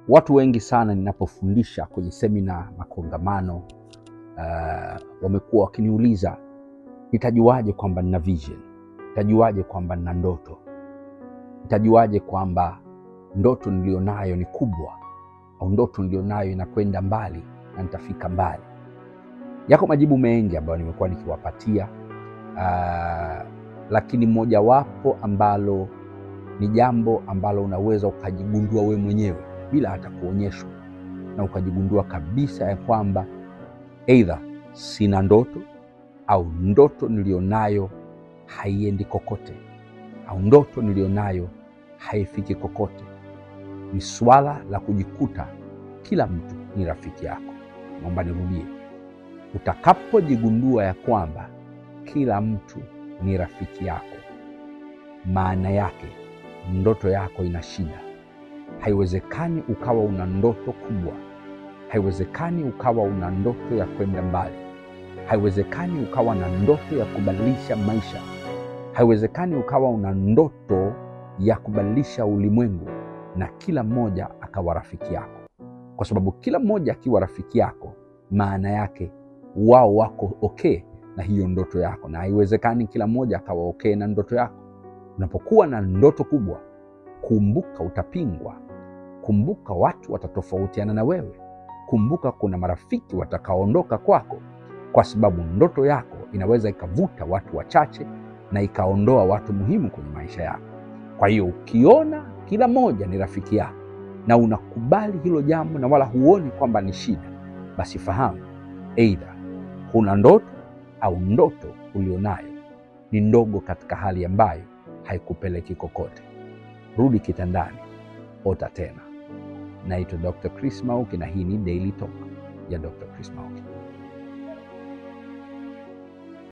Watu wengi sana ninapofundisha kwenye semina, makongamano, uh, wamekuwa wakiniuliza nitajuaje kwamba nina vision? Nitajuaje kwamba nina ndoto? Nitajuaje kwamba ndoto nilionayo ni kubwa au ndoto nilionayo inakwenda mbali na nitafika mbali? Yako majibu mengi ambayo nimekuwa nikiwapatia, uh, lakini mojawapo ambalo ni jambo ambalo unaweza ukajigundua we mwenyewe bila hata kuonyeshwa, na ukajigundua kabisa ya kwamba eidha sina ndoto au ndoto nilionayo haiendi kokote au ndoto nilionayo haifiki kokote. Ni swala la kujikuta kila mtu ni rafiki yako. Naomba nirudie, utakapojigundua ya kwamba kila mtu ni rafiki yako, maana yake ndoto yako ina shida. Haiwezekani ukawa una ndoto kubwa, haiwezekani ukawa una ndoto ya kwenda mbali, haiwezekani ukawa na ndoto ya kubadilisha maisha, haiwezekani ukawa una ndoto ya kubadilisha ulimwengu na kila mmoja akawa rafiki yako, kwa sababu kila mmoja akiwa rafiki yako, maana yake wao wako okay na hiyo ndoto yako, na haiwezekani kila mmoja akawa okay na ndoto yako. Unapokuwa na ndoto kubwa, kumbuka utapingwa, kumbuka watu watatofautiana na wewe, kumbuka kuna marafiki watakaoondoka kwako, kwa sababu ndoto yako inaweza ikavuta watu wachache na ikaondoa watu muhimu kwenye maisha yako. Kwa hiyo ukiona kila mmoja ni rafiki yako na unakubali hilo jambo na wala huoni kwamba ni shida, basi fahamu eidha huna ndoto au ndoto ulionayo ni ndogo katika hali ambayo haikupeleki kokote. Rudi kitandani, ota tena. Naitwa Dr. Chris Mauki na hii ni Daily Talk ya Dr. Chris Mauki.